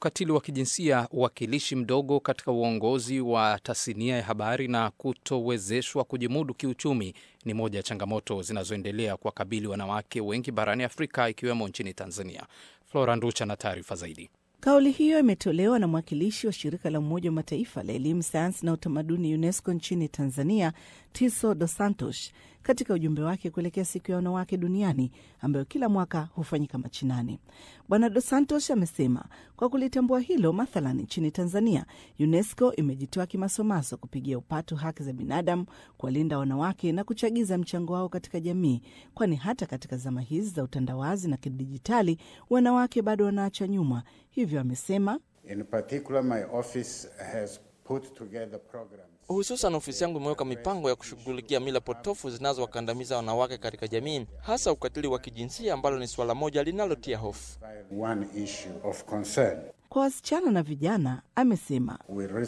ukatili wa kijinsia, uwakilishi mdogo katika uongozi wa tasnia ya habari na kutowezeshwa kujimudu kiuchumi ni moja ya changamoto zinazoendelea kuwakabili wanawake wengi barani Afrika ikiwemo nchini Tanzania. Flora Nducha na taarifa zaidi. Kauli hiyo imetolewa na mwakilishi wa shirika la Umoja wa Mataifa la elimu, sayansi na utamaduni UNESCO nchini Tanzania, Tiso Dos Santos, katika ujumbe wake kuelekea siku ya wanawake duniani ambayo kila mwaka hufanyika Machinani. Bwana Dos Santos amesema kwa kulitambua hilo, mathalan nchini Tanzania, UNESCO imejitoa kimasomaso kupigia upatu haki za binadamu, kuwalinda wanawake na kuchagiza mchango wao katika jamii, kwani hata katika zama hizi za utandawazi na kidijitali wanawake bado wanaacha nyuma. Hivyo amesema Hususan, ofisi yangu imeweka mipango ya kushughulikia mila potofu zinazowakandamiza wanawake katika jamii, hasa ukatili wa kijinsia ambalo ni suala moja linalotia hofu kwa wasichana na vijana. Amesema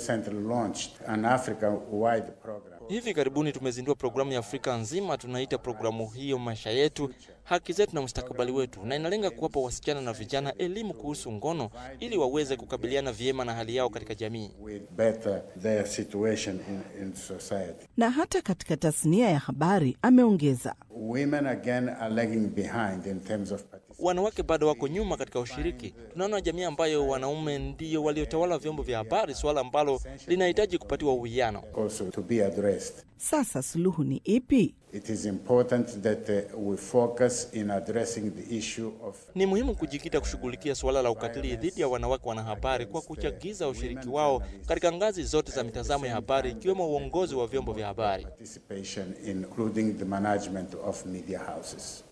hivi karibuni tumezindua programu ya Afrika nzima, tunaita programu hiyo maisha yetu, haki zetu na mustakabali wetu, na inalenga kuwapa wasichana na vijana elimu kuhusu ngono ili waweze kukabiliana vyema na hali yao katika jamii. Na hata katika tasnia ya habari ameongeza, wanawake bado wako nyuma katika ushiriki. Tunaona jamii ambayo wanaume ndio waliotawala vyombo vya habari, suala ambalo linahitaji kupatiwa uwiano. Sasa suluhu ni ipi? It is important that uh, we focus in addressing the issue of... Ni muhimu kujikita kushughulikia suala la ukatili dhidi ya wanawake wanahabari kwa kuchagiza ushiriki wao katika ngazi zote za mitazamo ya habari ikiwemo uongozi wa vyombo vya habari. Participation including the management of media houses.